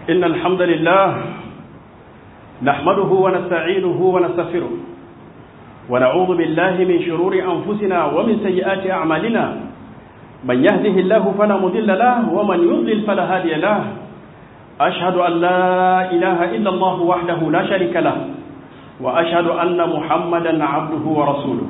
إن الحمد لله نحمده ونستعينه ونستغفره ونعوذ بالله من شرور أنفسنا ومن سيئات أعمالنا من يهده الله فلا مضل له ومن يضلل فلا هادي له أشهد أن لا إله إلا الله وحده لا شريك له وأشهد أن محمدا عبده ورسوله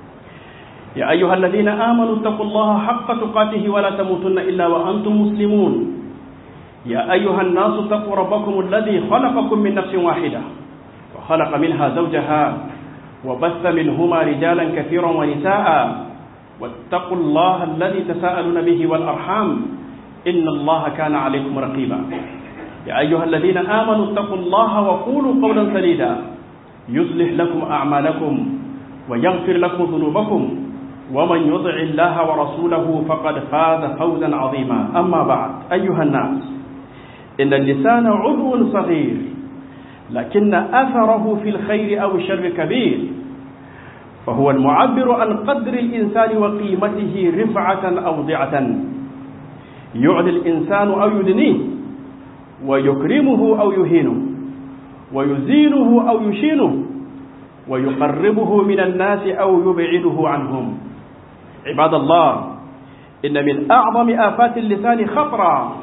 يا أيها الذين آمنوا اتقوا الله حق تقاته ولا تموتن إلا وأنتم مسلمون يا أيها الناس اتقوا ربكم الذي خلقكم من نفس واحدة وخلق منها زوجها وبث منهما رجالا كثيرا ونساء واتقوا الله الذي تساءلون به والأرحام إن الله كان عليكم رقيبا يا أيها الذين آمنوا اتقوا الله وقولوا قولا سديدا يصلح لكم أعمالكم ويغفر لكم ذنوبكم ومن يطع الله ورسوله فقد فاز فوزا عظيما أما بعد أيها الناس إن اللسان عضو صغير لكن أثره في الخير أو الشر كبير فهو المعبر عن قدر الإنسان وقيمته رفعة أو ضعة يعلي الإنسان أو يدنيه ويكرمه أو يهينه ويزينه أو يشينه ويقربه من الناس أو يبعده عنهم عباد الله إن من أعظم آفات اللسان خطرا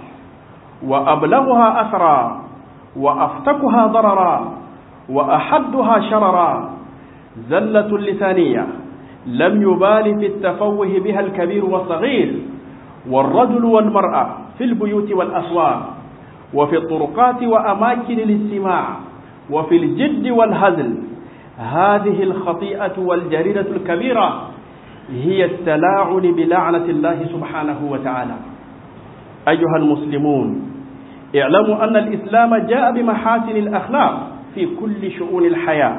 وأبلغها أثرا وأفتكها ضررا وأحدها شررا زلة اللسانية لم يبال في التفوه بها الكبير والصغير والرجل والمرأة في البيوت والأسواق وفي الطرقات وأماكن الاستماع وفي الجد والهزل هذه الخطيئة والجريدة الكبيرة هي التلاعن بلعنة الله سبحانه وتعالى أيها المسلمون اعلموا أن الإسلام جاء بمحاسن الأخلاق في كل شؤون الحياة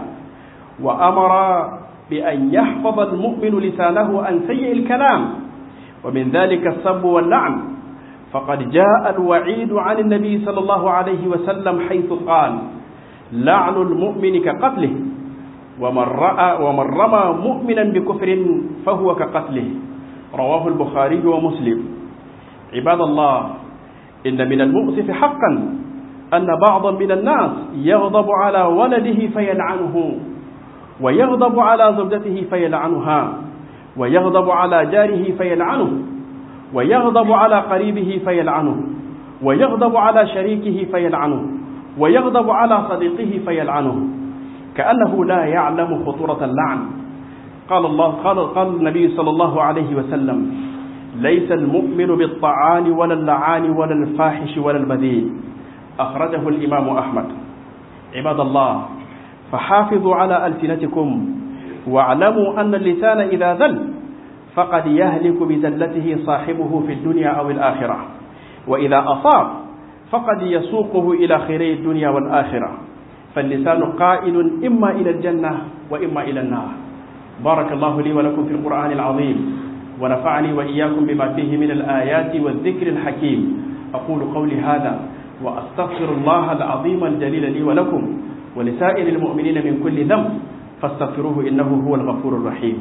وأمر بأن يحفظ المؤمن لسانه عن سيء الكلام ومن ذلك السب واللعن فقد جاء الوعيد عن النبي صلى الله عليه وسلم حيث قال لعن المؤمن كقتله ومن, رأى ومن رمى مؤمنا بكفر فهو كقتله رواه البخاري ومسلم عباد الله إن من المؤسف حقا أن بعضا من الناس يغضب على ولده فيلعنه ويغضب على زوجته فيلعنها ويغضب على جاره فيلعنه ويغضب على قريبه فيلعنه ويغضب على شريكه فيلعنه ويغضب على صديقه فيلعنه كأنه لا يعلم خطورة اللعن قال الله قال, قال النبي صلى الله عليه وسلم ليس المؤمن بالطعان ولا اللعان ولا الفاحش ولا البذيء أخرجه الإمام أحمد عباد الله فحافظوا على ألسنتكم واعلموا أن اللسان إذا ذل فقد يهلك بزلته صاحبه في الدنيا أو الآخرة وإذا أصاب فقد يسوقه إلى خيري الدنيا والآخرة فاللسان قائل إما إلى الجنة وإما إلى النار بارك الله لي ولكم في القرآن العظيم ونفعني وإياكم بما فيه من الآيات والذكر الحكيم أقول قولي هذا وأستغفر الله العظيم الجليل لي ولكم ولسائر المؤمنين من كل ذنب فاستغفروه إنه هو الغفور الرحيم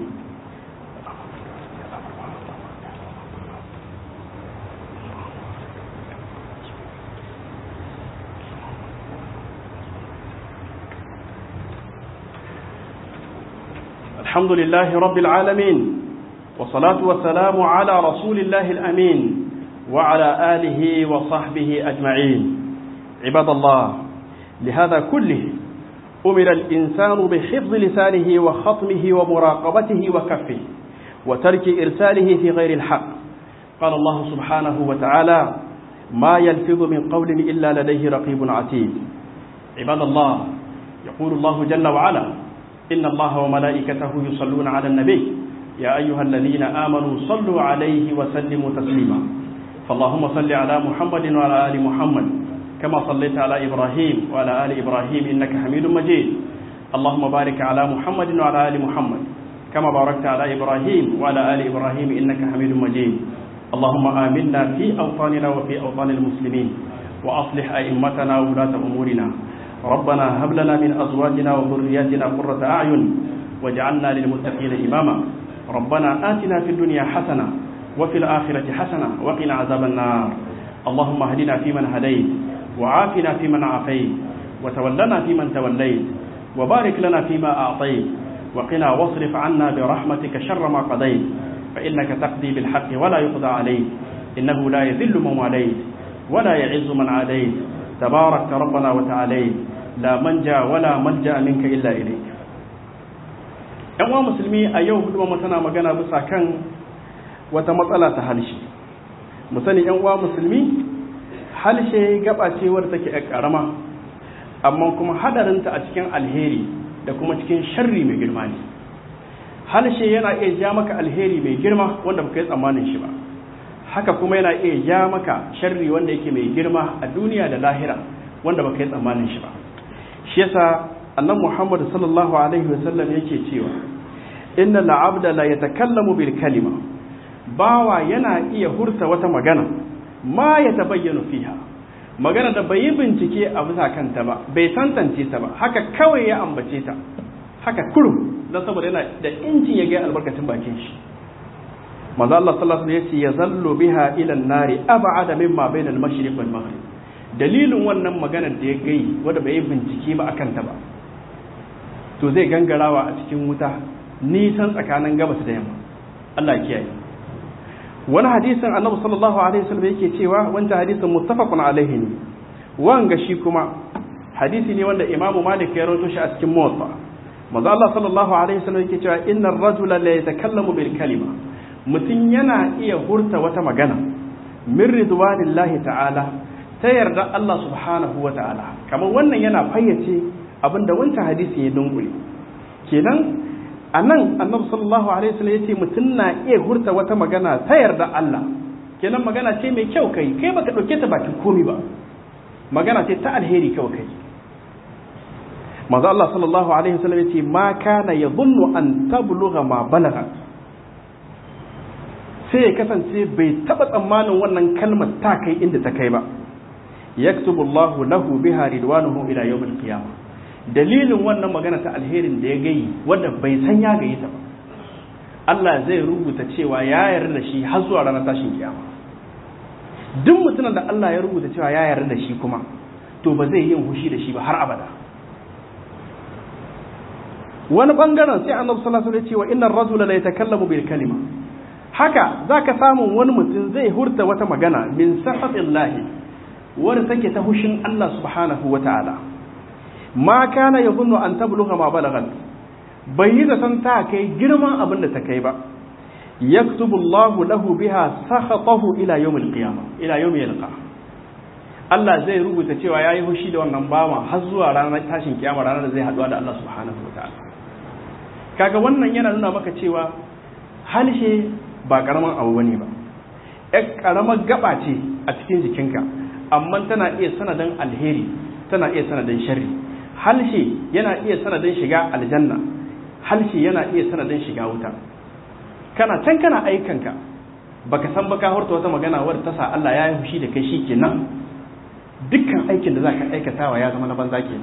الحمد لله رب العالمين والصلاة والسلام على رسول الله الأمين وعلى آله وصحبه أجمعين عباد الله لهذا كله أمر الإنسان بحفظ لسانه وخطمه ومراقبته وكفه وترك إرساله في غير الحق قال الله سبحانه وتعالى ما يلفظ من قول إلا لديه رقيب عتيد عباد الله يقول الله جل وعلا إن الله وملائكته يصلون على النبي يا أيها الذين آمنوا صلوا عليه وسلموا تسليما فاللهم صل على محمد وعلى آل محمد كما صليت على إبراهيم وعلى آل إبراهيم إنك حميد مجيد اللهم بارك على محمد وعلى آل محمد كما باركت على إبراهيم وعلى آل إبراهيم إنك حميد مجيد اللهم آمنا في أوطاننا وفي أوطان المسلمين وأصلح أئمتنا وولاة أمورنا ربنا هب لنا من أزواجنا وذرياتنا قرة أعين واجعلنا للمتقين إماما ربنا آتنا في الدنيا حسنة وفي الآخرة حسنة وقنا عذاب النار اللهم اهدنا فيمن هديت وعافنا فيمن عافيت وتولنا فيمن توليت وبارك لنا فيما أعطيت وقنا واصرف عنا برحمتك شر ما قضيت فإنك تقضي بالحق ولا يقضى عليك إنه لا يذل من واليت ولا يعز من عاديت تبارك ربنا وتعاليت لا منجا ولا ملجا منك إلا إليك ‘yan uwa musulmi a yau hudu tana magana bisa kan wata matsala ta halshe mu sani ‘yan uwa musulmi halshe gaba ce wadda take ‘yan ƙarama amma kuma hadarinta a cikin alheri da kuma cikin sharri mai girma ne halshe yana iya ja maka alheri mai girma wanda baka yi tsammanin shi ba haka kuma yana iya ja maka sharri wanda yake mai girma a duniya da lahira wanda baka yi tsammanin shi ba shi yasa annabi Muhammad sallallahu alaihi wasallam yake cewa inna la'abda la yatakallamu bil kalima bawa yana iya hurta wata magana ma ya tabayyana fiha magana da bai yi bincike a bisa kanta ba bai tantance ta ba haka kawai ya ambace ta haka kurum don saboda yana da incin ya ga albarkacin bakin shi manzo Allah sallallahu alaihi wasallam yace yazallu biha ila an-nari ab'ada mimma bayna al-mashriq wal maghrib dalilin wannan maganar da ya gai wanda bai yi bincike ba akan ta ba to zai gangarawa a cikin wuta nisan tsakanin gabas da yamma Allah ya kiyaye wani hadisin annabi sallallahu alaihi wasallam yake cewa wanda hadisin muttafaqun alaihi ne wanga shi kuma hadisi ne wanda imamu malik ya rawaito shi a cikin muwatta manzo Allah sallallahu alaihi wasallam yake cewa innar rajula la yatakallamu bil kalima mutum yana iya hurta wata magana min ridwanillahi ta'ala ta yarda Allah subhanahu wa ta'ala kamar wannan yana fayyace abinda wancan hadisi ya dungule kenan a nan annabi sallallahu alaihi wasallam yace mutum na iya hurta wata magana ta yarda Allah kenan magana ce mai kyau kai kai baka dauke ta bakin komi ba magana ce ta alheri kawai kai manzo Allah sallallahu alaihi wasallam yace ma kana yadhunnu an tablugha ma balagha sai ya kasance bai taba tsammanin wannan kalmar ta kai inda ta kai ba yaktubu Allahu lahu biha ridwanuhu ila yawmil qiyamah dalilin wannan magana ta alherin da ya gayi wanda bai san ya gayi ta ba Allah zai rubuta cewa ya yarda da shi har zuwa ranar tashin kiyama duk mutumin da Allah ya rubuta cewa ya yarda da shi kuma to ba zai yin hushi da shi ba har abada wani bangaren sai annabi sallallahu alaihi wasallam ya ce wa innar rajula la yatakallamu bil kalima haka zaka samu wani mutum zai hurta wata magana min sahatillahi wadda take ta hushin Allah subhanahu wa ta'ala ma kana ya zunnu an tabluga ma balagat bai yi zaton ta kai girman abin da ta kai ba yaktubu Allah lahu biha sakhatahu ila yawmil qiyamah ila yawmil yalqa Allah zai rubuta cewa yayi hushi da wannan bawa har zuwa ranar tashin kiyama ranar da zai haduwa da Allah subhanahu wa ta'ala kaga wannan yana nuna maka cewa halshe ba karaman abu bane ba ƴar karamar gaba ce a cikin jikinka amma tana iya sanadin alheri tana iya sanadin sharri halshe yana iya sanadin shiga aljanna halshe yana iya sanadin shiga wuta kana can kana aikanka baka san baka horta wata magana wadda ta sa Allah ya yi fushi da kai shikenan dukkan aikin da zaka aikatawa ya zama na banza kenan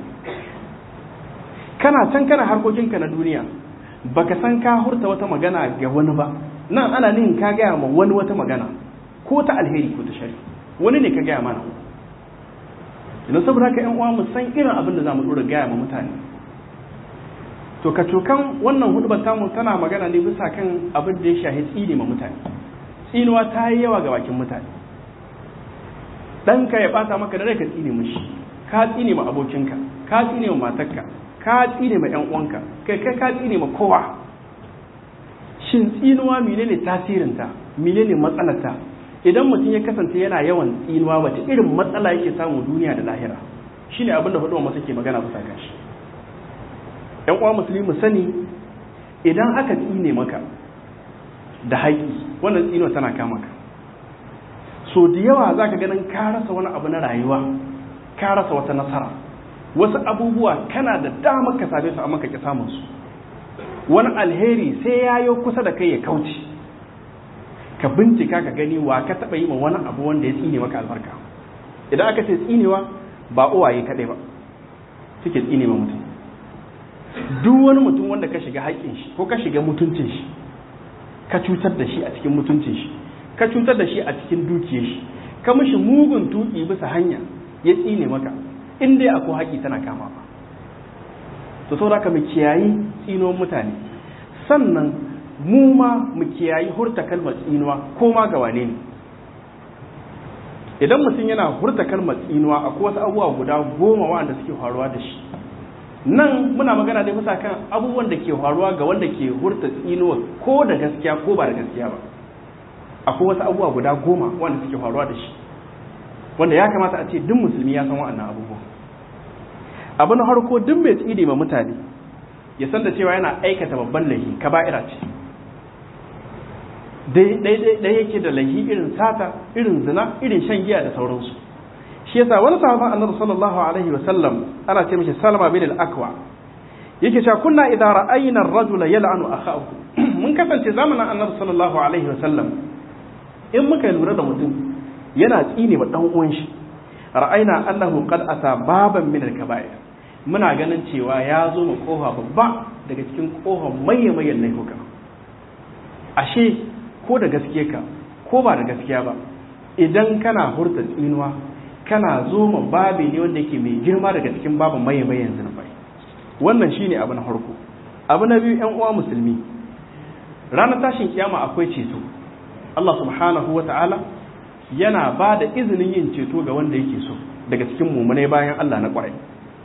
kana can kana harkokinka na duniya baka san ka hurta wata magana ga wani ba nan ana nihin ka gaya ma wani wata magana ko ta alheri ko ta shari wani ne ka gaya mana idan saboda haka yan uwa mu san irin abin da zamu dora gaya ma mutane to ka cokan wannan hudubar tamu tana magana ne bisa kan abin da ya shahi tsine ma mutane tsinuwa ta yi yawa ga bakin mutane ɗanka ya ɓata maka da rai ka tsine mishi ka tsine ma abokinka ka tsine ma matarka ka tsine ma 'yan uwanka kai kai ka tsine ma kowa shin tsinuwa menene tasirinta menene matsalarta idan mutum ya kasance yana yawan tsinuwa wace irin matsala yake samu duniya da lahira shine abin da hudu masu ke magana bisa kan shi yan uwa musulmi mu sani idan aka tsine maka da haƙi wannan tsinuwa tana kama ka so da yawa za ka ganin ka rasa wani abu na rayuwa ka rasa wata nasara wasu abubuwa kana da damar ka same su amma ka ki samun su wani alheri sai ya yi kusa da kai ya kauce ka bincika ka gani wa ka taɓa yi ma wani abu wanda ya tsine maka albarka idan aka ce tsinewa ba uwaye kaɗai ba suke tsine ma mutum duk wani mutum wanda ka shiga haƙƙin shi ko ka shiga mutuncin shi ka cutar da shi a cikin mutuncin shi ka cutar da shi a cikin dukiyar shi ka mishi mugun tuki bisa hanya ya tsine maka in dai akwai haƙi tana kama ba to saboda ka mu kiyayi tsinuwan mutane sannan mu ma mu kiyayi hurta kalmar tsinuwa ko ma ga wane ne idan mutum yana hurta kalmar tsinuwa akwai wasu abubuwa guda goma wanda suke faruwa da shi nan muna magana dai bisa kan abubuwan da ke faruwa ga wanda ke hurta tsinuwa ko da gaskiya ko ba da gaskiya ba akwai wasu abubuwa guda goma wanda suke faruwa da shi wanda ya kamata a ce duk musulmi ya san wa'annan abubuwa abu na harko duk mai tsine ma mutane ya san da cewa yana aikata babban laifi kaba'ira ce dai yake da laifi irin sata irin zina irin shan giya da sauransu shi yasa wani sahaban annabi sallallahu alaihi wa sallam ana ce mishi salama bin al-akwa yake cewa kunna idza ra'ayna ar-rajula yal'anu akhahu mun kasance zamanin annabi sallallahu alaihi wa sallam in muka lura da mutum yana tsine wa dan uwan shi ra'ayna annahu qad ata baban min al-kaba'ir muna ganin cewa ya zo mu kofa babba daga cikin kofar mayyamayan laifuka ashe ko da gaske ka ko ba da gaskiya ba idan kana hurta tsinuwa kana zo ma babi ne wanda yake mai girma daga cikin babin mayyamayan zunubai wannan shine abu na farko abu na biyu yan uwa musulmi ranar tashin kiyama akwai ceto Allah subhanahu wa ta'ala yana ba da izinin yin ceto ga wanda yake so daga cikin mummunai bayan Allah na kwarai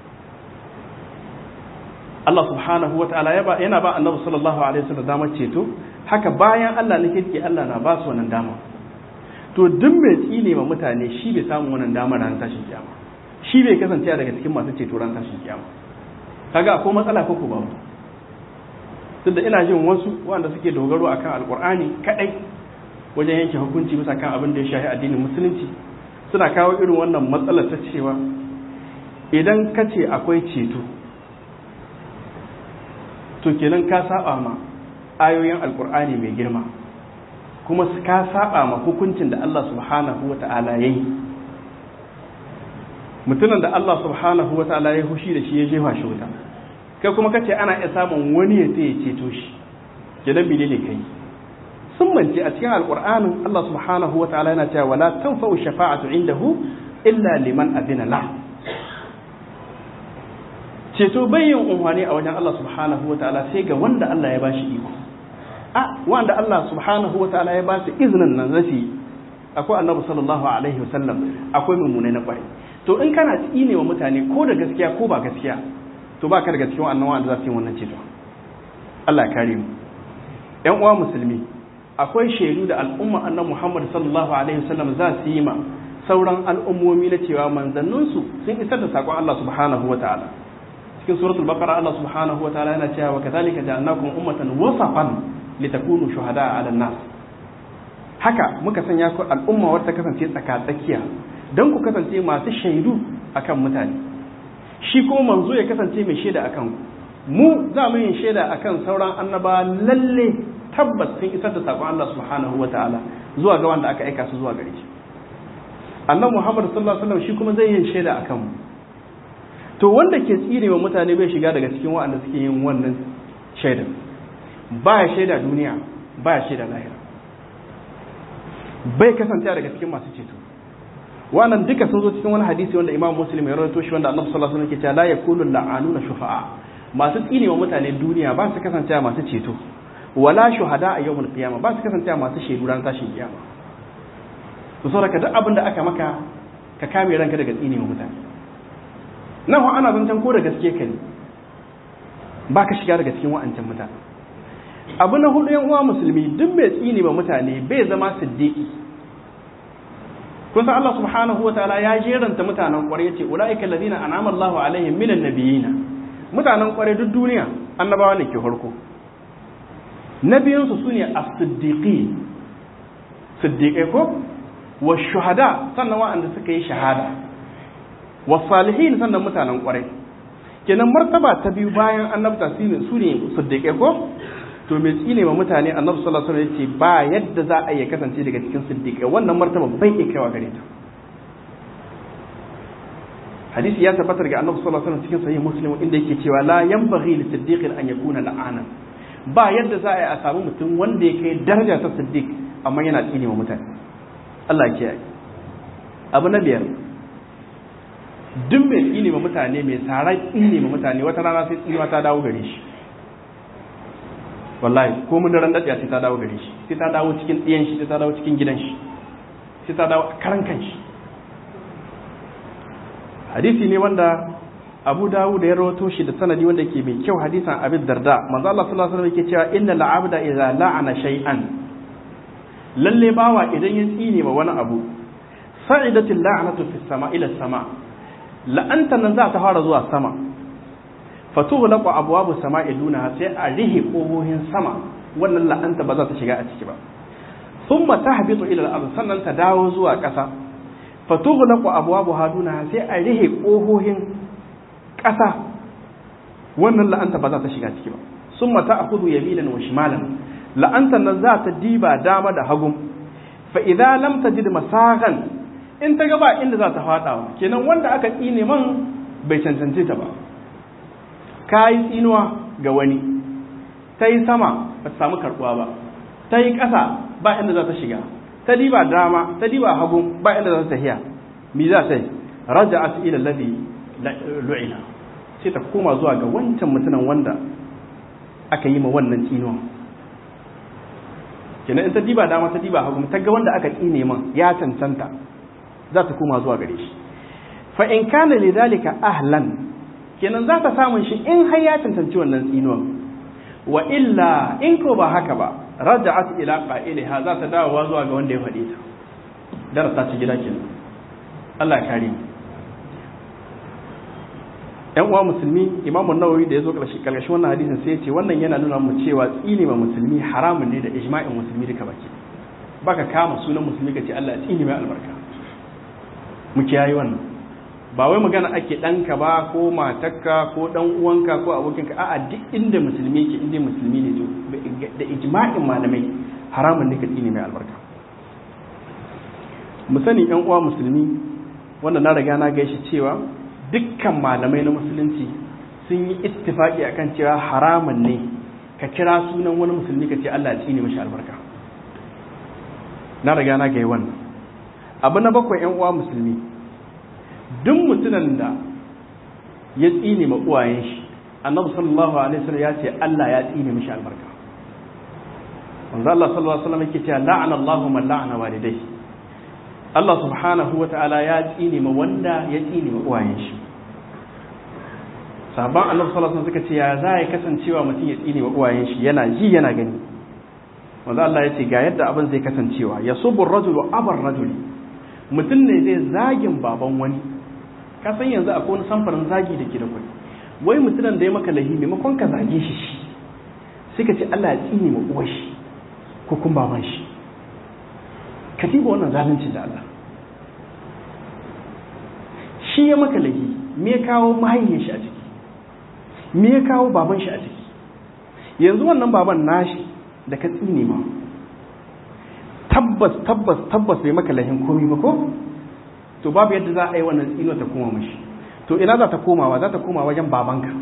Allah subhanahu wa ta'ala yana ba annabi sallallahu alaihi wasallam damar ceto haka bayan Allah na kirki Allah na ba su wannan dama to duk mai tsine ma mutane shi bai samu wannan damar ran tashin kiyama shi bai kasance daga cikin masu ceto ran tashin kiyama kaga akwai matsala ko ba duk da ina jin wasu wanda suke dogaro akan alqur'ani kadai wajen yanke hukunci bisa kan abin da ya shafi addinin musulunci suna kawo irin wannan matsalar ta cewa idan ka ce akwai ceto to kenan ka saba ma ayoyin alkur'ani mai girma kuma ka saba ma hukuncin da Allah subhanahu wa ta'ala ya yi mutumin da Allah subhanahu wa ta'ala ya hushi da shi ya jefa shi wuta kai kuma kace ana iya samun wani ya ya ceto shi kenan bine ne kai sun mance a cikin alkur'anin Allah subhanahu wa ta'ala yana cewa wala tanfa'u shafa'atu indahu illa liman adina la ceto bai yin unhwani a wajen Allah subhanahu wa ta'ala sai ga wanda Allah ya bashi iko a wanda Allah subhanahu wa ta'ala ya bashi izinin nan zafi akwai annabi sallallahu alaihi wa sallam akwai mummune na kwarai to in kana tsine wa mutane ko da gaskiya ko ba gaskiya to ba ka daga cikin wannan wanda za su yi wannan ceto Allah ya kare mu ƴan uwa musulmi akwai shaidu da al'umma annabi Muhammad sallallahu alaihi wa sallam za su yi ma sauran al'ummomi na cewa manzanninsu sun isar da saƙon Allah subhanahu wa ta'ala cikin suratul baqara Allah subhanahu wataala yana cewa kadhalika ja'alnakum ummatan wasafan litakunu shuhada'a 'alan nas haka muka sanya ku al'umma wadda kasance tsaka tsakiya dan ku kasance masu shaidu akan mutane shi kuma manzo ya kasance mai shaida akan ku mu za mu yin shaida akan sauran annaba lalle tabbas sun isar da sakon Allah subhanahu wataala zuwa ga wanda aka aika su zuwa gare shi annabi Muhammad sallallahu alaihi wasallam shi kuma zai yin shaida akan mu to wanda ke tsire wa mutane bai shiga daga cikin waɗanda suke yin wannan shaidar ba ya shaida duniya ba ya shaida lahira bai kasance daga cikin masu ceto wannan duka sun zo cikin wani hadisi wanda imam muslim ya rawaito shi wanda annabi sallallahu alaihi wasallam ke cewa la yakulu la'anuna shufa'a masu tsine wa mutane duniya ba su kasance masu ceto wala shuhada a yawmul qiyama ba su kasance masu shaidu ran tashin kiyama to saboda duk abin da aka maka ka kame ranka daga tsine wa mutane nan ana zancen ko da gaske ka ne ba ka shiga daga cikin wa'ancan mutane abu na hudu yan uwa musulmi duk mai tsini ba mutane bai zama siddiqi kun san Allah subhanahu wa ta'ala ya jeranta mutanen kwarai yace ulaika alladhina an'ama Allahu alaihim minan nabiyina mutanen kwarai duk duniya annabawa ne ke farko nabiyin su sune as-siddiqin siddiqai ko wa shuhada sannan wa'anda suka yi shahada wasalihin sannan mutanen kwarai kenan martaba ta biyu bayan annabta su ne su ne siddiqai ko to me tsine ma mutane annabi sallallahu alaihi wasallam yace ba yadda za a iya kasance daga cikin siddiqai wannan martaba bai iya kaiwa gare ta hadisi ya tabbatar ga annabi sallallahu alaihi wasallam cikin sahih muslim inda yake cewa la yanbaghi li siddiqin an yakuna la'ana ba yadda za a yi a samu mutum wanda ya kai daraja ta siddiq amma yana tsine ma mutane Allah ya kiyaye abu na biyar duk mai tsine ma mutane mai tsarar tsine ma mutane wata rana sai tsinewa ta dawo gare shi wallahi ko mun ran daɗiya sai ta dawo gare shi sai ta dawo cikin ɗiyan shi sai ta dawo cikin gidan shi sai ta dawo a karan kan shi hadisi ne wanda Abu Dawud ya rawato shi da sanadi wanda ke mai kyau hadisan Abi Darda manzo Allah sallallahu alaihi wasallam yake cewa inna la'abda idza la'ana shay'an lalle bawa idan ya tsine ma wani abu sa'idatil la'natu fis sama ila sama la'anta nan za ta fara zuwa sama fatughlaqu abwabu sama'i duna sai a rihe kohohin sama wannan la'anta ba za ta shiga a ciki ba thumma tahbitu ila al-ard sannan ta dawo zuwa ƙasa fatughlaqu abwabu haduna sai a rihe kohohin ƙasa wannan la'anta ba za ta shiga ciki ba summa ta'khudhu yaminan wa shimalan la'antan nan za ta diba dama da hagu fa idza lam tajid masagan in ta gaba inda za ta fadawa kenan wanda aka tsine man bai cancanci ta ba kayi tsinuwa ga wani ta yi sama ba ta samu karbuwa ba ta yi ƙasa ba inda za ta shiga ta diba dama ta diba hagu ba inda za ta tafiya mi za ta yi raja'at ila alladhi lu'ina sai ta koma zuwa ga wancan mutumin wanda aka yi ma wannan tsinuwa kenan in ta diba dama ta diba hagu ta ga wanda aka tsine man ya cancanta za ta koma zuwa gare shi fa in kana lidhalika ahlan kenan za ta samun shi in har ya cancanci wannan tsinuwa wa illa in ko ba haka ba raja'at ila qa'iliha za ta dawowa zuwa ga wanda ya faɗi ta darasa ci gida kenan Allah ya kare mu yan uwa musulmi imamu nawawi da ya zo ƙarshen wannan hadisin sai ya ce wannan yana nuna mu cewa tsini ma musulmi haramun ne da ijma'in musulmi duka baki baka kama sunan musulmi ka ce Allah tsini mai albarka mu kiyaye wannan ba wai magana ake ɗanka ba ko matarka ko ɗan uwanka ko abokinka a'a duk inda musulmi ke inda musulmi ne to da ijma'in malamai haramun ne ka tsini mai albarka mu sani yan uwa musulmi wanda na riga na gaishe cewa dukkan malamai na musulunci sun yi ittifaki akan cewa haramun ne ka kira sunan wani musulmi ka ce Allah ya tsine mashi albarka na riga na gai wannan abu na bakwai yan uwa musulmi duk mutumin da ya tsine ma uwayen shi annabi sallallahu alaihi wasallam ya ce Allah ya tsine mashi albarka manzo Allah sallallahu alaihi wasallam yake cewa la'ana Allahu man la'ana walidayhi Allah subhanahu wa ta'ala ya tsine ma wanda ya tsine ma uwayen shi sahabban Allah sallallahu alaihi suka ce ya za ya kasancewa mutum ya tsine ma uwayen shi yana ji yana gani wanda Allah ya ce ga yadda abin zai kasancewa ya subu rajulu abar rajuli mutum ne zai zagin baban wani ka san yanzu akwai wani samfarin zagi da ke da kwai wai mutumin da ya maka lahi maimakon ka zage shi shi sai ka ce Allah ya tsine ma uwar shi ko kun baban shi ka diba wannan zalunci da Allah shi ya maka laifi me ya kawo mahaifin shi a ciki me ya kawo baban shi a ciki yanzu wannan baban nashi da ka tsine ma tabbas tabbas tabbas bai maka laifin komai ba ko to babu yadda za a yi wannan tsino ta koma mashi to ina za ta komawa za ta koma wajen babanka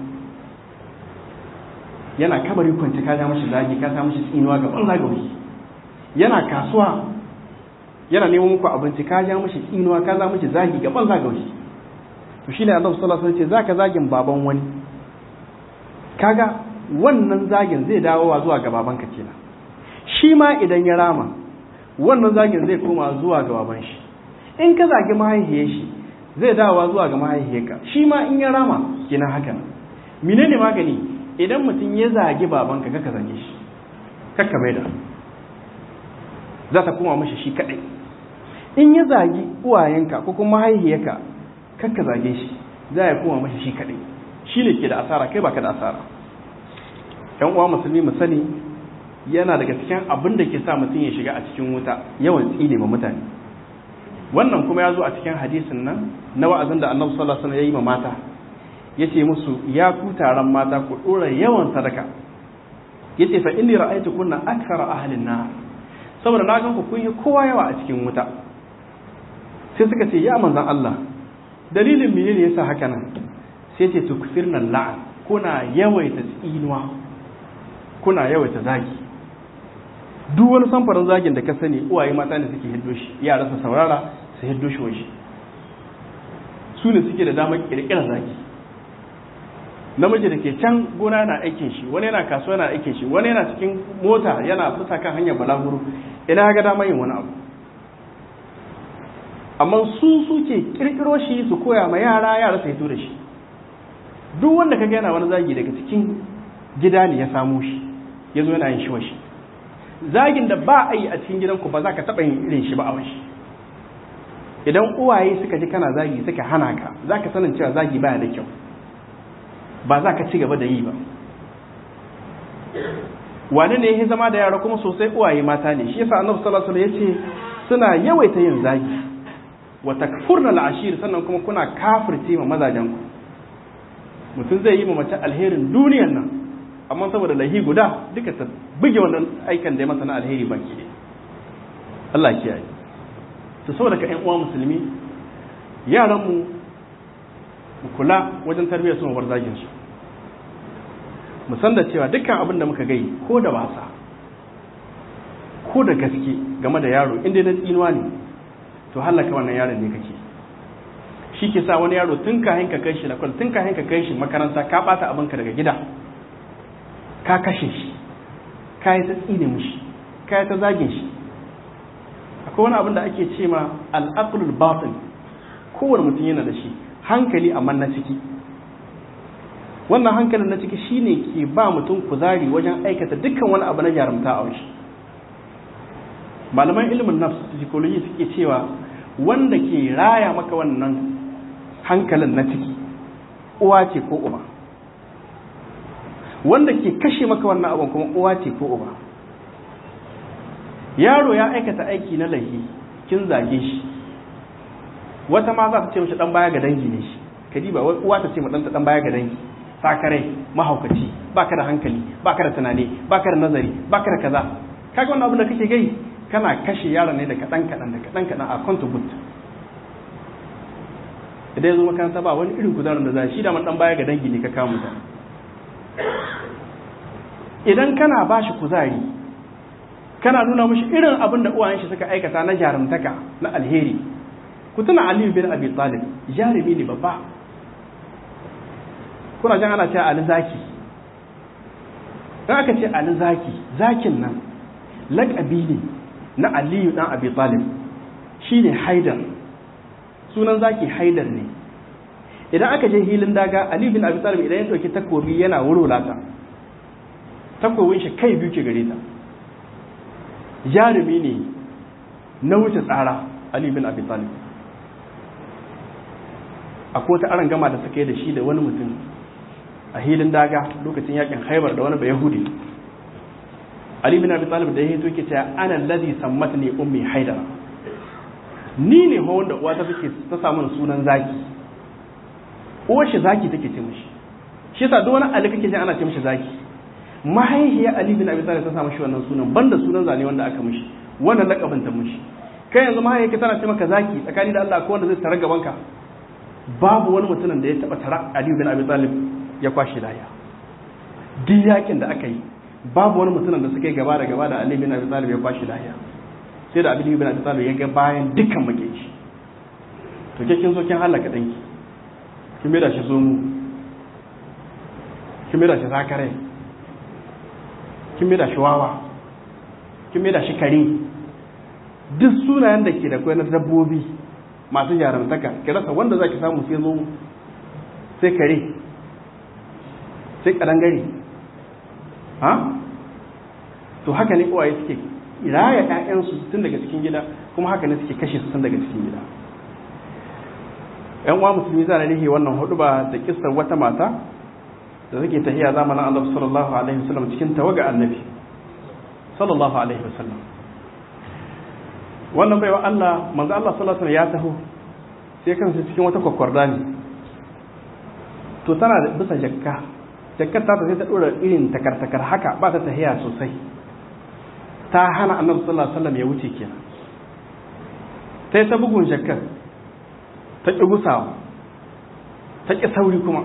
yana kabari kwanci ka ja mashi zagi ka sa mashi tsinuwa gaban zagawi yana kasuwa yana neman muku abinci ka ja mishi tsinuwa ka za mishi zagi gaban zagawi to shine Allah sallallahu alaihi wasallam ce zaka zagin baban wani kaga wannan zagin zai dawowa zuwa ga babanka kenan shi ma idan ya rama wannan zagin zai koma zuwa ga baban shi in ka zagi mahaifiyar shi zai dawowa zuwa ga mahaifiyarka shi ma in ya rama kenan haka menene magani idan mutum ya zagi babanka kaka zage shi kakka bai da za ta koma mashi shi kadai in ya zagi uwayenka ko kuma mahaihiyarka kakka zage shi za ya koma mashi shi kadai shi ne ke da asara kai baka da asara yan uwa musulmi mu sani yana daga cikin abin da ke sa mutum ya shiga a cikin wuta yawan tsine ma mutane wannan kuma ya zo a cikin hadisin nan na wa'azin da annabi sallallahu alaihi wasallam ya yi ma mata yace musu ya ku taron mata ku dora yawan sadaka yace fa inni ra'aytu kunna akthara ahlin nar saboda na gan ku kun yi kowa yawa a cikin wuta sai suka ce ya manzan Allah dalilin menene yasa haka nan sai ce tukfirna la'an kuna yawaita tsinuwa kuna yawaita zagi duk wani samfarin zagin da ka sani uwaye mata ne suke hiddo shi yara su saurara su hiddo shi waje su ne suke da damar kirkirar zagi namiji da ke can gona na aikin shi wani yana kasuwa na aikin shi wani yana cikin mota yana fita kan hanyar balaguro ina ga damar yin wani abu amma su suke kirkiro shi su koya ma yara yara su hito da shi duk wanda ka yana wani zagi daga cikin gida ne ya samu shi ya zo yana yin shi washi zagin da ba a yi a cikin gidanku ba za ka taɓa yin irin shi ba a washi idan uwaye suka ji kana zagi suka hana ka za ka sanin cewa zagi baya da kyau ba za ka ci gaba da yi ba wane ne ya zama da yara kuma sosai uwaye mata ne shi yasa annabi sallallahu alaihi wasallam yace suna yawaita yin zagi wa takfurna al'ashir sannan kuma kuna kafirce ma mazajen ku mutum zai yi ma mace alherin duniyan nan amma saboda lahi guda duka ta buge wannan aikan da ya masa na alheri baki ne Allah kiyaye to saboda ka ƴan uwa musulmi yaran mu mu kula wajen tarbiyyar su bar zagin su mu san da cewa dukkan abin da muka gai ko da wasa ko da gaske game da yaro inda na tsinuwa ne to hallaka wannan yaron ne kake shi ke sa wani yaro tun kahin ka kai shi lakwal tun kahin ka kai shi makaranta ka bata abinka daga gida ka kashe shi ka yi ta tsine mishi ka yi ta zagin shi akwai wani abin da ake ce ma al'aqlul batin kowane mutum yana da shi hankali amma na ciki wannan hankalin na ciki shine ke ba mutum kuzari wajen aikata dukkan wani abu na jarumta a washi malaman ilimin nafs psychology suke cewa wanda ke raya maka wannan hankalin na ciki uwa ce ko uba wanda ke kashe maka wannan abin kuma uwa ce ko uba yaro ya aikata aiki na laifi kin zage shi wata ma za ta ce mashi dan baya ga dangi ne shi kadi ba uwa ta ce ma ɗanta dan baya ga dangi sakarai mahaukaci baka da hankali baka da tunani baka da nazari baka da kaza kaga wannan abin da kake gai kana kashe yaron ne da kaɗan kaɗan da kaɗan kaɗan a contribute idan ya zo makaranta ba wani irin kuzarin da za shi da man dan baya ga dangi ne ka kawo mutane idan kana ba shi kuzari kana nuna mashi irin abin da uwayen shi suka aikata na jarumtaka na alheri ku tuna aliyu bin abi talib jarumi ne babba kuna jan ana cewa ali zaki dan aka ce ali zaki zakin nan laƙabi ne na aliyu dan abi talib shine haidar sunan zaki haidar ne idan aka je hilin daga aliyu bin abi talib idan ya ɗauki takobi yana wurwulata takobin shi kai biyu ke gare ta jarumi ne na wuce tsara Ali bin Abi Talib akwai wata aron gama da suka yi da shi da wani mutum a hilin daga lokacin yakin haibar da wani bai yahudi Ali bin Abi Talib da ya hito ke cewa ana ladhi sammatni ummi haidara ni ne ho wanda uwa ta take ta samu sunan zaki uwar shi zaki take ce mishi shi yasa duk wani Ali kake ji ana ce mishi zaki mahaihiyar Ali bin Abi Talib ta samu shi wannan sunan banda sunan zane wanda aka mishi wannan lakabin ta mishi kai yanzu mahaihiyar tana ce maka zaki tsakani da Allah ko wanda zai tare gaban ka babu wani mutumin da ya taba tara Ali bin Abi Talib ya kwashi laya duk yakin da aka yi babu wani mutumin da suka yi gaba da gaba da Ali bin Abi Talib ya kwashi laya sai da Ali bin Abi Talib ya ga bayan dukkan makiyin shi to ke kin so kin halaka danki kin mai da shi zomu kin mai da shi zakarai kin mai da shi wawa kin mai da shi kare duk sunayen da ke da kwai na dabbobi masu jarumtaka ki rasa wanda za ki samu sai zo sai kare sai kadangare ha to haka ne uwaye suke raya ƴaƴansu tun daga cikin gida kuma haka ne suke kashe su tun daga cikin gida ƴan uwa musulmi za rihe wannan hudu ba da kissar wata mata da take tahiya zamanin Allah sallallahu alaihi wasallam cikin tawaga annabi sallallahu alaihi wasallam wannan baiwa Allah manzo Allah sallallahu alaihi wasallam ya taho sai kansa cikin wata kwakwarda ne to tana da bisa jakka jakkar ta sai ta dora irin takartakar haka ba ta tahiya sosai ta hana annabi sallallahu alaihi wasallam ya wuce kenan sai ta bugun jakkar ta ki gusawa ta ki sauri kuma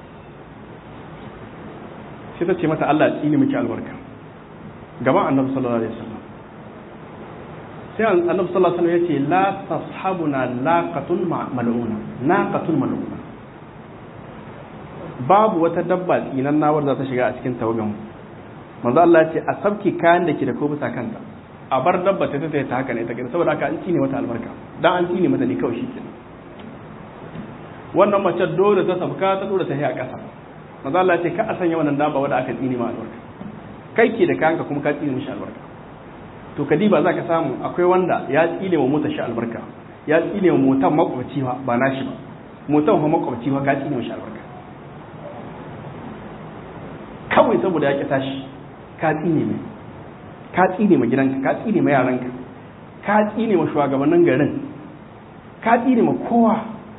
sai ta ce mata Allah ya tsini miki albarka gaban annabi sallallahu alaihi wasallam sai annabi sallallahu alaihi wasallam yace la tashabuna laqatun mal'una naqatun mal'una babu wata dabba tsinan nawar za ta shiga a cikin tawagan manzo Allah ya ce a sabki kayan da ke da ko bisa kanta a bar dabba ta ta ta haka ne ta gani saboda haka an cine mata albarka dan an cine mata ne kawai shikenan wannan mace dole ta sabka ta dora ta a ƙasa manzo Allah ya ce ka a sanya wannan dabba wanda aka tsine ma albarka kai ke da kayanka kuma ka tsine mishi albarka to kadiba za ka samu akwai wanda ya tsine wa motar shi albarka ya tsine wa motar makwabci ba nashi ba motar wa makwabci ba ka tsine mishi albarka kawai saboda ya ƙi tashi ka tsine mai ka tsine ma gidanka ka tsine ma yaranka ka tsine ma shugabannin garin ka tsine ma kowa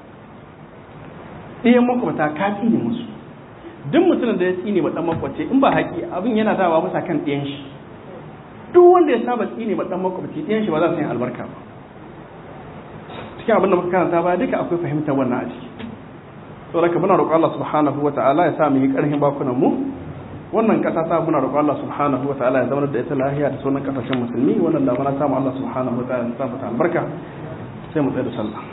ɗayan makwabta ka tsine musu duk mutumin da ya tsine ma ɗan makwabci in ba haƙi abin yana dawa masa kan ɗayan shi duk wanda ya saba tsine ma ɗan makwabci ɗayan shi ba za su yi albarka ba cikin abin da muka karanta ba duka akwai fahimtar wannan a ciki saboda ka muna roƙon Allah subhanahu wa ta'ala ya sa mu yi ƙarfin bakunan mu wannan kasa ta muna roƙon Allah subhanahu wa ta'ala ya zama da ita lahiya da sunan kasashen musulmi wannan da muna samu Allah subhanahu wa ta'ala ya sa mu albarka sai mu tsaya da sallah